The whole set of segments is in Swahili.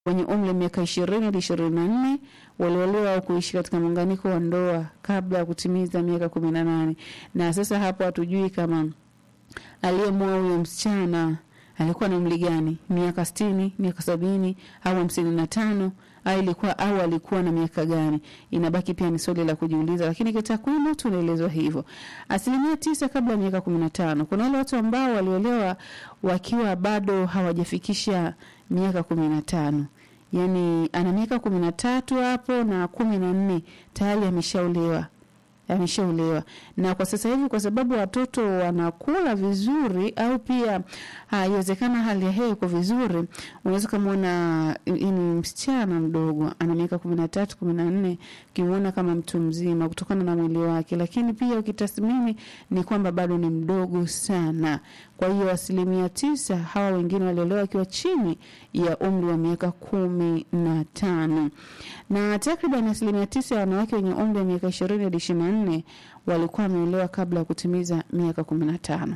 wenye umri wa miaka ishirini hadi ishirini na nne waliolewa au kuishi katika muunganiko wa ndoa kabla ya kutimiza miaka kumi na nane na sasa hapo hatujui kama aliyemwoa huyo msichana alikuwa na umri gani miaka sitini miaka sabini au hamsini na tano au ilikuwa au alikuwa na miaka gani inabaki pia ni swali la kujiuliza lakini kitakwimu tunaelezwa hivyo asilimia tisa kabla ya miaka kumi na tano kuna wale watu ambao waliolewa wakiwa bado hawajafikisha miaka kumi na tano yaani ana miaka kumi na tatu hapo na kumi na nne tayari ameshaolewa ameshaolewa na kwa sasa hivi kwa sababu watoto wanakula vizuri au pia haiwezekana hali ya hewa iko vizuri unaweza ukamwona ni msichana mdogo ana miaka kumi na tatu kumi na nne ukimwona kama mtu mzima kutokana na mwili wake lakini pia ukitathmini ni kwamba bado ni mdogo sana kwa hiyo asilimia tisa hawa wengine waliolewa wakiwa chini ya umri wa miaka kumi na tano na takriban asilimia tisa ya wanawake wenye umri wa miaka ishirini hadi ishirini na nne walikuwa wameolewa kabla ya kutimiza miaka kumi na tano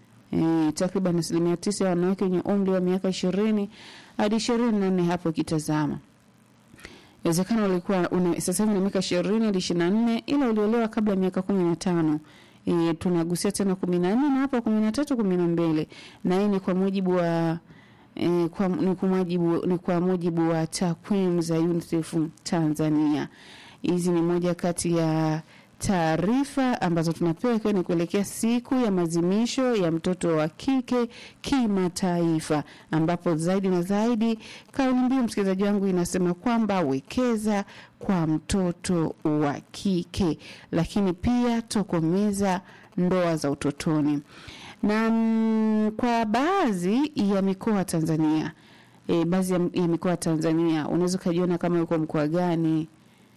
e, takriban asilimia tisa ya wanawake wenye umri wa miaka ishirini hadi ishirini na nne hapo ikitazama inawezekana walikuwa una, sasa hivi na miaka ishirini hadi ishirini na nne ila uliolewa kabla ya miaka kumi na tano e, tunagusia tena kumi na nne na hapo kumi na tatu kumi na mbili na hii ni kwa mujibu wa E, kwa, ni, kwa mujibu, ni kwa mujibu wa takwimu za UNICEF Tanzania. Hizi ni moja kati ya taarifa ambazo tunapewa ikiwa ni kuelekea siku ya maadhimisho ya mtoto wa kike kimataifa, ambapo zaidi na zaidi kauli mbiu, msikilizaji wangu, inasema kwamba wekeza kwa mtoto wa kike, lakini pia tokomeza ndoa za utotoni na mm, kwa baadhi ya mikoa Tanzania e, baadhi ya, ya mikoa Tanzania unaweza ukajiona kama uko mkoa gani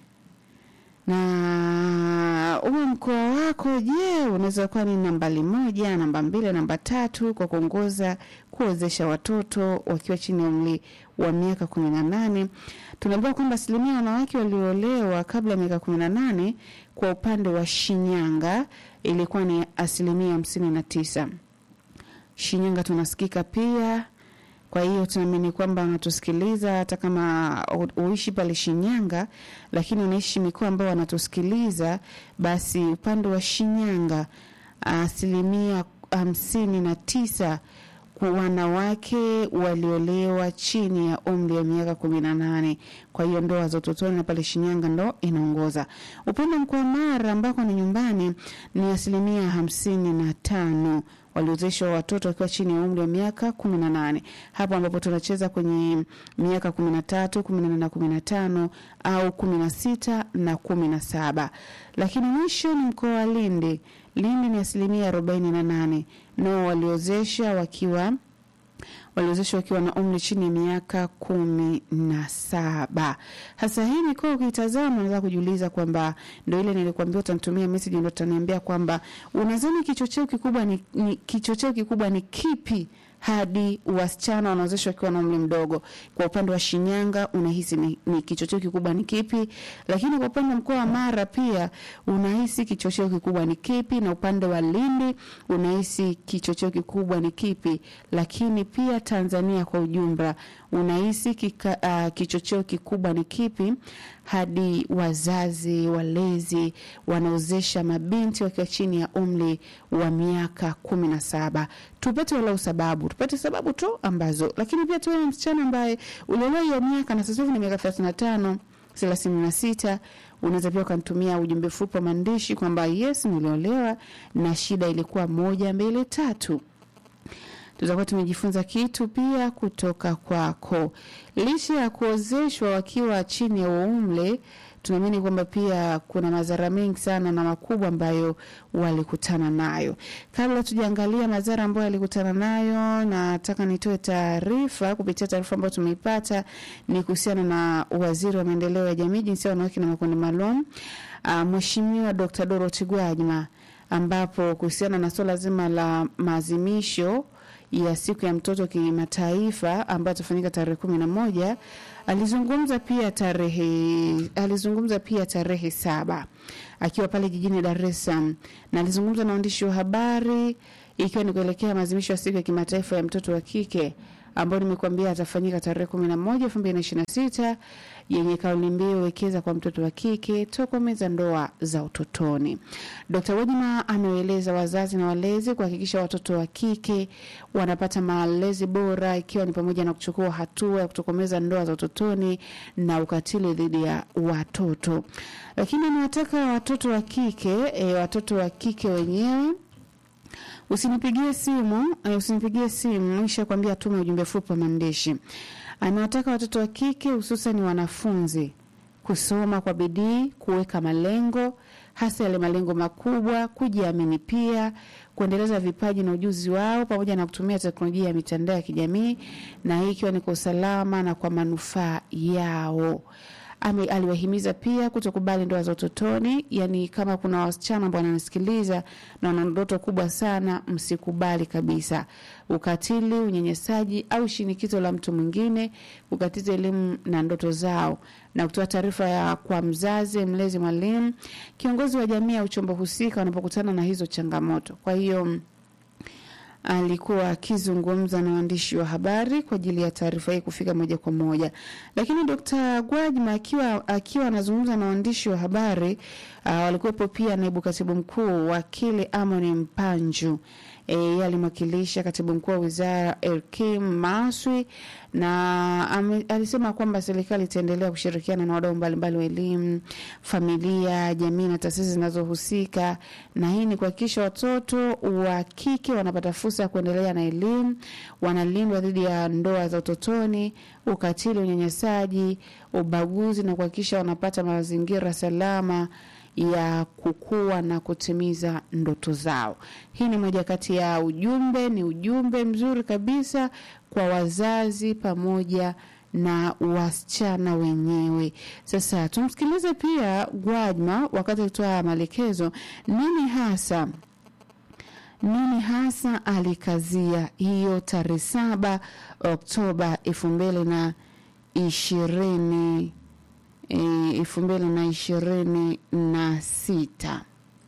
na uwe mkoa wako je unaweza kuwa ni nambali moja namba mbili namba tatu kwa kuongoza kuwezesha watoto wakiwa chini ya umri wa miaka kumi na nane tunaambiwa kwamba asilimia ya wanawake walioolewa kabla ya miaka kumi na nane kwa upande wa shinyanga ilikuwa ni asilimia hamsini na tisa shinyanga tunasikika pia kwa hiyo tunaamini kwamba wanatusikiliza hata kama u- uishi pale Shinyanga, lakini unaishi mikoa ambao wanatusikiliza, basi upande wa Shinyanga asilimia hamsini na tisa kwa wanawake waliolewa chini ya umri wa miaka kumi na nane. Kwa hiyo ndoa za utotoni na pale Shinyanga ndo inaongoza. Upande wa mkoa wa Mara ambako ni nyumbani ni asilimia hamsini na tano waliozeshwa watoto wakiwa chini ya umri wa miaka kumi na nane hapo ambapo tunacheza kwenye miaka kumi na tatu kumi na nane na kumi na tano au kumi na sita na kumi na saba lakini mwisho ni mkoa wa Lindi. Lindi ni asilimia arobaini na nane nao waliozesha wakiwa waliozeshwa wakiwa na umri chini ya miaka kumi na saba. Hasa hii mikoa ukitazama, unaweza kujiuliza kwamba ndo ile nilikwambia, utanitumia message ndo utaniambia kwamba unadhani kichocheo kikubwa ni, ni kichocheo kikubwa ni kipi hadi wasichana wanaozeshwa wakiwa na umri mdogo. Kwa upande wa Shinyanga unahisi ni, ni kichocheo kikubwa ni kipi? Lakini kwa upande wa mkoa wa Mara pia unahisi kichocheo kikubwa ni kipi? Na upande wa Lindi unahisi kichocheo kikubwa ni kipi? Lakini pia Tanzania kwa ujumla unahisi kika, uh, kichocheo kikubwa ni kipi hadi wazazi walezi wanaozesha mabinti wakiwa chini ya umri wa miaka kumi na saba tupate walau sababu tupate sababu tu ambazo lakini pia tuwe msichana ambaye uliolewa hiyo miaka na sasa hivi ni miaka thelathini na tano thelathini na sita unaweza pia ukanitumia ujumbe fupi wa maandishi kwamba yes niliolewa na shida ilikuwa moja mbili tatu tutakuwa tumejifunza kitu pia kutoka kwako. Licha ya kuozeshwa wakiwa chini ya umri, tunaamini kwamba pia kuna madhara mengi sana na makubwa ambayo walikutana nayo. Kabla tujaangalia madhara ambayo walikutana nayo, nataka nitoe taarifa kupitia taarifa ambayo tumeipata ni kuhusiana na waziri wa maendeleo ya jamii, jinsia, wanawake na makundi maalum, uh, Mheshimiwa Dr. Dorothy Gwajima, ambapo kuhusiana na suala zima la maazimisho ya siku ya mtoto kimataifa ambayo itafanyika tarehe kumi na moja alizungumza pia tarehe alizungumza pia tarehe saba akiwa pale jijini Dar es Salaam na alizungumza na waandishi wa habari ikiwa ni kuelekea maadhimisho ya siku ya kimataifa ya mtoto wa kike ambayo nimekuambia atafanyika tarehe kumi na moja elfu mbili na ishirini na sita yenye kauli mbiu wekeza kwa mtoto wa kike, tokomeza ndoa za utotoni. Dkt. Gwajima amewaeleza wazazi na walezi kuhakikisha watoto wa kike wanapata malezi bora, ikiwa ni pamoja na kuchukua hatua ya kutokomeza ndoa za utotoni na ukatili dhidi ya watoto. Lakini amewataka watoto wa kike e, watoto wa kike wenyewe Usinipigie simu, uh, usinipigie simu, isha kwambia tume ujumbe fupi wa maandishi. Amewataka watoto wa kike hususan wanafunzi kusoma kwa bidii, kuweka malengo, hasa yale malengo makubwa, kujiamini pia, kuendeleza vipaji na ujuzi wao pamoja na kutumia teknolojia ya mitandao ya kijamii, na hii ikiwa ni kwa usalama na kwa manufaa yao. Ame, aliwahimiza pia kutokubali ndoa za utotoni. Yani, kama kuna wasichana ambao wananisikiliza na wana ndoto kubwa sana, msikubali kabisa ukatili, unyanyasaji au shinikizo la mtu mwingine kukatiza elimu na ndoto zao, na kutoa taarifa ya kwa mzazi, mlezi, mwalimu, kiongozi wa jamii au chombo husika wanapokutana na hizo changamoto. Kwa hiyo alikuwa akizungumza na waandishi wa habari kwa ajili ya taarifa hii kufika moja kwa moja. Lakini Dkt. Gwajima akiwa akiwa anazungumza na waandishi wa habari uh, walikuwepo pia naibu katibu mkuu wakili Amoni Mpanju yeye alimwakilisha katibu mkuu wa wizara Elkim Maswi na ame, alisema kwamba serikali itaendelea kushirikiana na wadau mbalimbali wa elimu, familia, jamii na taasisi zinazohusika, na hii ni kuhakikisha watoto wa kike wanapata fursa ya kuendelea na elimu, wanalindwa dhidi ya ndoa za utotoni, ukatili, unyanyasaji, ubaguzi na kuhakikisha wanapata mazingira salama ya kukua na kutimiza ndoto zao. Hii ni moja kati ya ujumbe, ni ujumbe mzuri kabisa kwa wazazi pamoja na wasichana wenyewe. Sasa tumsikilize pia Gwajima wakati akitoa maelekezo nini hasa nini hasa alikazia hiyo tarehe saba Oktoba elfu mbili na ishirini elfu mbili na ishirini na sita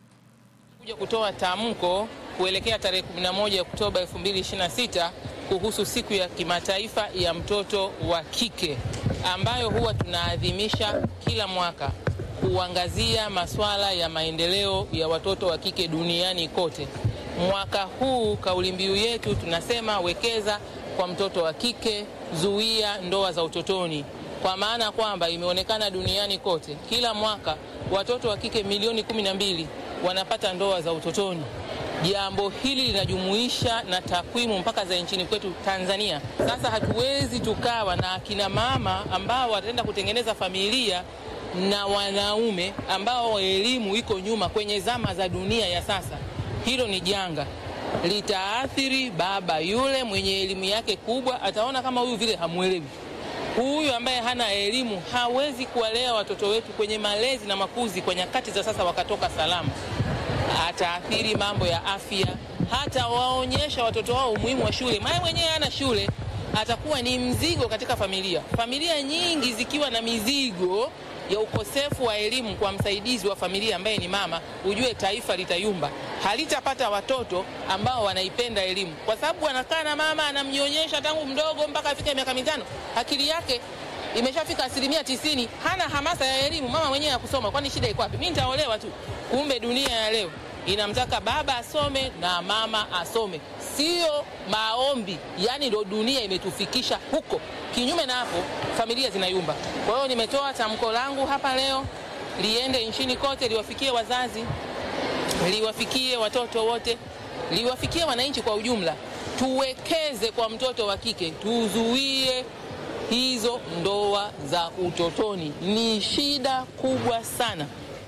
kuja kutoa tamko kuelekea tarehe 11 Oktoba 2026 kuhusu siku ya kimataifa ya mtoto wa kike ambayo huwa tunaadhimisha kila mwaka kuangazia masuala ya maendeleo ya watoto wa kike duniani kote. Mwaka huu kauli mbiu yetu tunasema wekeza kwa mtoto wa kike, zuia ndoa za utotoni kwa maana kwamba imeonekana duniani kote kila mwaka watoto wa kike milioni kumi na mbili wanapata ndoa za utotoni. Jambo hili linajumuisha na takwimu mpaka za nchini kwetu Tanzania. Sasa hatuwezi tukawa na akina mama ambao wataenda kutengeneza familia na wanaume ambao elimu iko nyuma kwenye zama za dunia ya sasa. Hilo ni janga, litaathiri baba yule mwenye elimu yake kubwa, ataona kama huyu vile hamwelewi huyu ambaye hana elimu hawezi kuwalea watoto wetu kwenye malezi na makuzi kwa nyakati za sasa wakatoka salama. Ataathiri mambo ya afya, hata waonyesha watoto wao umuhimu wa shule. Maana mwenyewe hana shule, atakuwa ni mzigo katika familia. Familia nyingi zikiwa na mizigo ya ukosefu wa elimu kwa msaidizi wa familia ambaye ni mama, ujue taifa litayumba, halitapata watoto ambao wanaipenda elimu, kwa sababu anakaa na mama anamnyonyesha tangu mdogo mpaka afike miaka mitano, akili yake imeshafika asilimia tisini, hana hamasa ya elimu. Mama mwenyewe ya kusoma, kwani shida iko wapi? Mimi nitaolewa tu. Kumbe dunia ya leo inamtaka baba asome na mama asome, sio maombi. Yani ndo dunia imetufikisha huko. Kinyume na hapo, familia zinayumba. Kwa hiyo nimetoa tamko langu hapa leo, liende nchini kote, liwafikie wazazi, liwafikie watoto wote, liwafikie wananchi kwa ujumla. Tuwekeze kwa mtoto wa kike, tuzuie hizo ndoa za utotoni. Ni shida kubwa sana.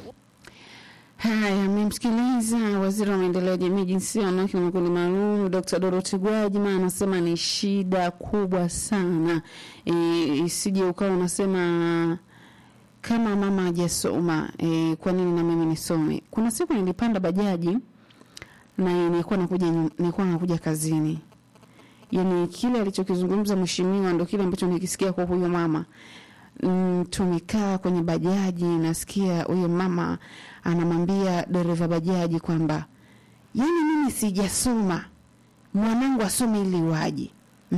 Haya, mmemsikiliza waziri wa maendeleo ya jamii, jinsia, wanawake na makundi maalum, Dr. Dorothy Gwajima anasema ni shida kubwa sana. E, isije ukawa unasema kama mama hajasoma e, kwa nini na mimi nisome? Kuna siku nilipanda bajaji na nilikuwa nakuja nilikuwa nakuja kazini, yani kile alichokizungumza mheshimiwa ndo kile ambacho nikisikia kwa huyo mama mm, tumekaa kwenye bajaji, nasikia huyo mama anamwambia dereva bajaji kwamba yani mimi sijasoma, mwanangu asome ili waje hmm?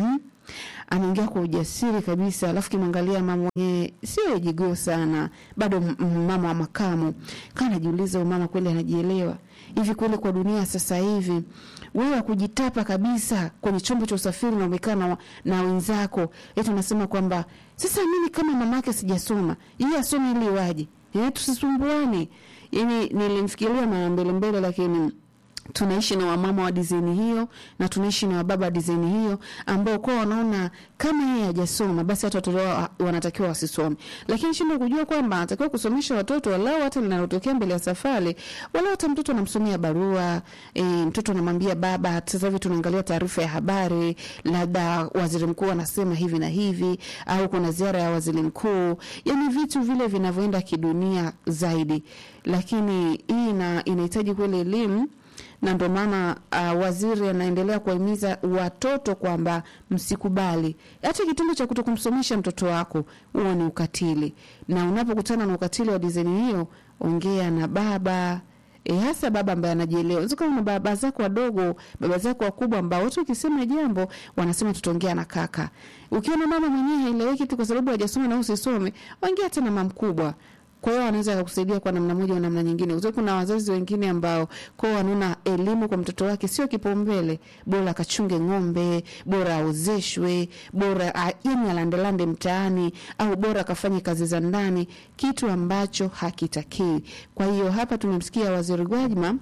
anaongea kwa ujasiri kabisa, alafu kimwangalia mama mwenyewe sio jigoo sana, bado m- m- mama wa makamu. Kaa najiuliza, huyu mama kweli anajielewa hivi kweli? Kwa dunia sasa hivi wewe kujitapa kabisa kwenye chombo cha usafiri na umekaa na, na wenzako, eti unasema kwamba sasa mimi kama mamake sijasoma, yeye asome ili waje, eh, tusisumbuane. Yani nilimfikiria mara mbele mbele, lakini tunaishi na wamama wa dizaini hiyo na tunaishi na wababa wa dizaini hiyo ambao kwa wanaona kama yeye hajasoma basi hata watoto wao wanatakiwa wasisome, lakini shindo kujua kwamba anatakiwa kusomesha watoto walau hata linalotokea mbele ya safari, walau hata mtoto anamsomea barua e, mtoto anamwambia baba, sasa hivi tunaangalia taarifa ya habari, labda waziri mkuu anasema hivi na hivi, au kuna ziara ya waziri mkuu, yani vitu vile vinavyoenda kidunia zaidi, lakini hii ina, inahitaji kweli elimu na ndio maana uh, waziri anaendelea kuwahimiza watoto kwamba msikubali hata kitendo cha kutokumsomesha mtoto wako, huo ni ukatili, na unapokutana na ukatili wa dizaini hiyo, ongea na baba E, hasa baba ambaye anajielewa. Unaweza kuwa na baba zako wadogo, baba zako wakubwa ambao watu ukisema jambo wanasema tutaongea na kaka. Ukiona mama mwenyewe haeleweki tu kwa sababu hajasoma na usisome, ongea hata na mama mkubwa. Kwa hiyo anaweza akakusaidia kwa namna moja au namna nyingine. Kwa kuna wazazi wengine ambao kwa wanaona elimu kwa mtoto wake sio kipaumbele, bora akachunge ng'ombe, bora aozeshwe, bora yani alandelande mtaani, au bora akafanye kazi za ndani, kitu ambacho hakitakiwi. Kwa hiyo hapa tumemsikia Waziri Gwajima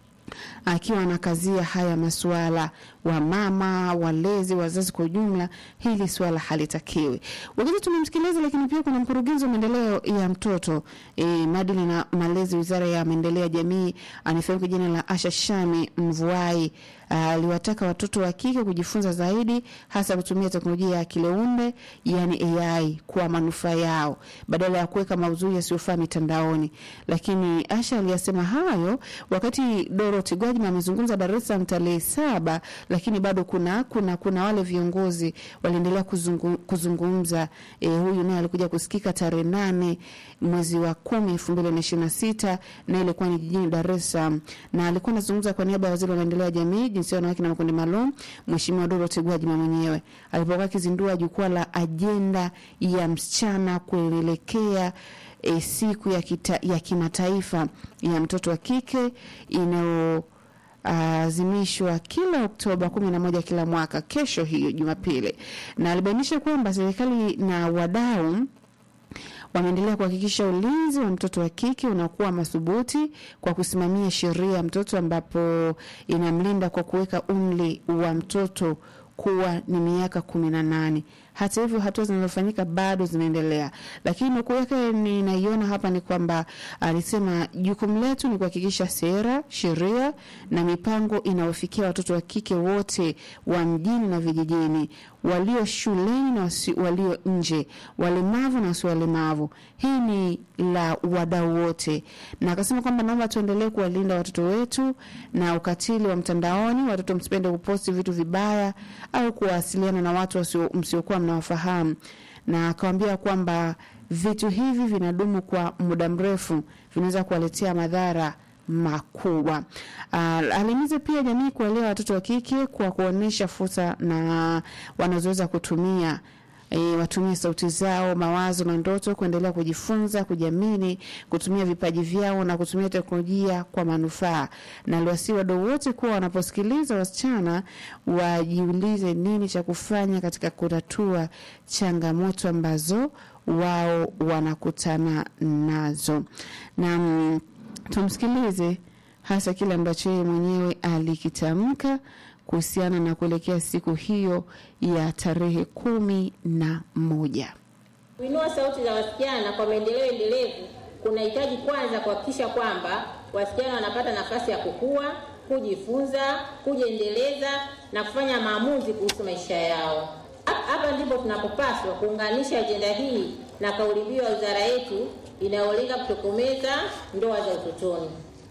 akiwa anakazia haya masuala wa mama walezi wazazi kwa ujumla, hili swala halitakiwi. Wakati tumemsikiliza, lakini pia kuna mkurugenzi wa maendeleo ya mtoto e, maadili na malezi, wizara ya maendeleo ya jamii, anafahamika jina la Asha Shami Mvuai aliwataka watoto wa kike kujifunza zaidi, hasa kutumia teknolojia ya akili unde, yani AI kwa manufaa yao badala ya kuweka maudhui yasiyofaa mitandaoni. Lakini Asha aliyasema hayo wakati Dorothy Gwajima amezungumza Dar es Salaam tarehe saba, lakini bado kuna kuna kuna wale viongozi waliendelea kuzungu, kuzungumza. E, huyu naye alikuja kusikika tarehe nane mwezi wa kumi elfu mbili na ishirini na sita na ilikuwa ni jijini Dar es Salaam, na alikuwa anazungumza kwa niaba ya waziri wa maendeleo ya jamii jinsia wanawake na makundi maalum Mheshimiwa Dorothy Gwajima mwenyewe alipokuwa akizindua jukwaa la ajenda ya msichana kuelekea e, siku ya, kita, ya kimataifa ya mtoto wa kike inayo azimishwa kila Oktoba kumi na moja kila mwaka, kesho hiyo Jumapili, na alibainisha kwamba serikali na wadau wameendelea kuhakikisha ulinzi wa mtoto wa kike unakuwa madhubuti kwa kusimamia sheria ya mtoto ambapo inamlinda kwa kuweka umri wa mtoto kuwa ni miaka kumi na nane. Hata hivyo hatua zinazofanyika bado zinaendelea, lakini nukuu yake ninaiona hapa ni kwamba alisema jukumu letu ni kuhakikisha sera, sheria na mipango inawafikia watoto wa kike wote wa mjini na vijijini, walio shuleni na wasi, walio nje, walemavu na wasio walemavu. Hii ni la wadau wote, na akasema kwamba naomba tuendelee kuwalinda watoto wetu na ukatili wa mtandaoni. Watoto msipende kuposti vitu vibaya au kuwasiliana na watu msiokuwa mnawafahamu, na akawambia kwamba vitu hivi vinadumu kwa muda mrefu, vinaweza kuwaletea madhara makubwa. Uh, alihimiza pia jamii kuwalea watoto wa kike kwa kuonyesha fursa na wanazoweza kutumia E, watumie sauti zao, mawazo na ndoto kuendelea kujifunza, kujiamini, kutumia vipaji vyao na kutumia teknolojia kwa manufaa. Na aliwasii wadau wote kuwa wanaposikiliza wasichana wajiulize nini cha kufanya katika kutatua changamoto ambazo wao wanakutana nazo. Na mm, tumsikilize hasa kile ambacho yeye mwenyewe alikitamka kuhusiana na kuelekea siku hiyo ya tarehe kumi na moja. Kuinua sauti za wasichana kwa maendeleo endelevu kunahitaji kwanza kuhakikisha kwamba wasichana wanapata nafasi ya kukua, kujifunza, kujiendeleza na kufanya maamuzi kuhusu maisha yao. Hapa ndipo tunapopaswa kuunganisha ajenda hii na kauli mbiu ya wizara yetu inayolenga kutokomeza ndoa za utotoni.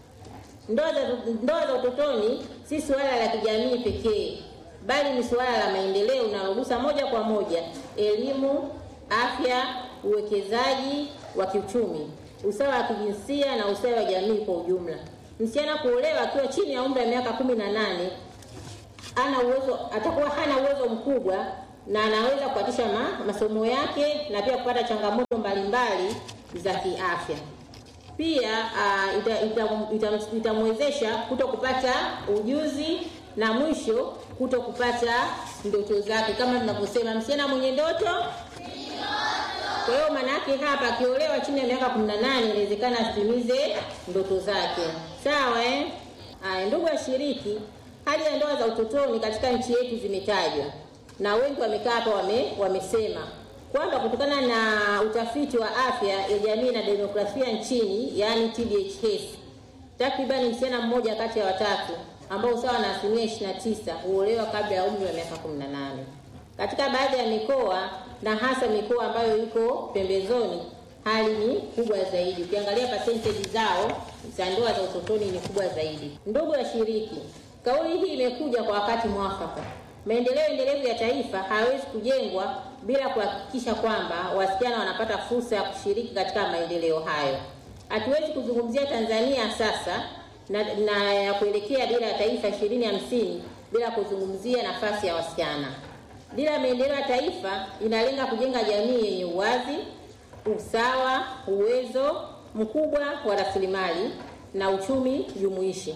Ndoa za, ndoa za utotoni si suala la kijamii pekee, bali ni suala la maendeleo linalogusa moja kwa moja elimu, afya, uwekezaji wa kiuchumi, usawa wa kijinsia na ustawi wa jamii kwa ujumla. Msichana kuolewa akiwa chini ya umri wa miaka kumi na nane ana uwezo, atakuwa hana uwezo mkubwa na anaweza kuatisha ma, masomo yake na pia kupata changamoto mbalimbali za kiafya. Pia uh, itamwezesha ita, ita, ita kuto kupata ujuzi na mwisho kuto kupata ndoto zake, kama tunavyosema msichana mwenye ndoto kwa hiyo maana yake hapa akiolewa chini ya miaka 18 inawezekana asitimize ndoto zake. Sawa eh? Aya, ndugu washiriki, hali ya ndoa za utotoni katika nchi yetu zimetajwa na wengi wamekaa hapa wame, wamesema kwamba kutokana na utafiti wa afya ya jamii na demokrasia nchini, yaani TDHS, takribani msichana mmoja kati ya watatu ambao sawa na asilimia 29 huolewa kabla ya umri wa miaka 18 katika baadhi ya mikoa na hasa mikoa ambayo iko pembezoni hali ni kubwa zaidi. Ukiangalia percentage zao za ndoa za utotoni ni kubwa zaidi. Ndugu washiriki, kauli hii imekuja kwa wakati mwafaka. Maendeleo endelevu ya taifa hayawezi kujengwa bila kuhakikisha kwamba wasichana wanapata fursa ya kushiriki katika maendeleo hayo. Hatuwezi kuzungumzia Tanzania sasa na, na ya kuelekea dira ya taifa ishirini hamsini bila kuzungumzia nafasi ya wasichana. Dira ya maendeleo ya taifa inalenga kujenga jamii yenye uwazi, usawa, uwezo mkubwa wa rasilimali na uchumi jumuishi.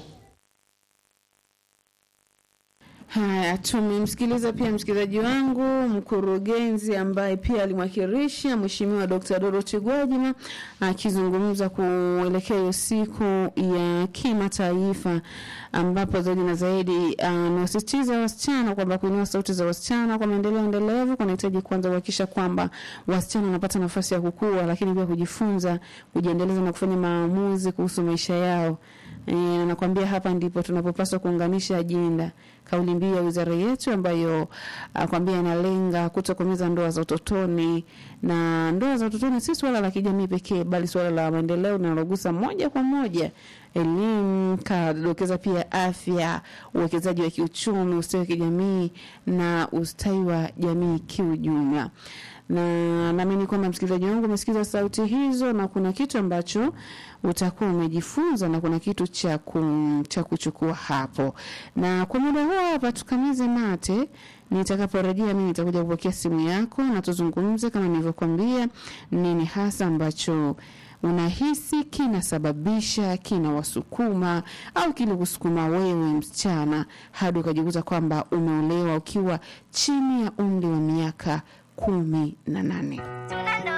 Haya, tumemsikiliza pia msikilizaji wangu mkurugenzi ambaye pia alimwakilisha Mheshimiwa Dr. Dorothy Gwajima akizungumza kuelekea hiyo siku ya kimataifa, ambapo zaidi na zaidi anawasisitiza uh, wasichana kwamba kuinua sauti za wasichana kwa maendeleo endelevu kunahitaji kwanza kuhakikisha kwamba wasichana wanapata nafasi ya kukua, lakini pia kujifunza, kujiendeleza na kufanya maamuzi kuhusu maisha yao. E, nakwambia hapa ndipo tunapopaswa kuunganisha ajenda kauli mbiu ya wizara yetu ambayo akwambia inalenga kutokomeza ndoa za utotoni, na ndoa za utotoni si swala la kijamii pekee, bali swala la maendeleo linalogusa moja kwa moja elimu, kadokeza pia afya, uwekezaji wa kiuchumi, ustawi wa kijamii na ustawi wa jamii kiujumla na naamini kwamba msikilizaji wangu umesikiza sauti hizo na kuna kitu ambacho utakuwa umejifunza na kuna kitu cha cha kuchukua hapo. Na kwa muda huo hapa tukamize mate, nitakaporejea mimi nitakuja kupokea simu yako na tuzungumze kama nilivyokuambia, nini hasa ambacho unahisi kinasababisha kinawasukuma au kilikusukuma wewe msichana hadi ukajikuta kwamba umeolewa ukiwa chini ya umri wa miaka kumi na nane.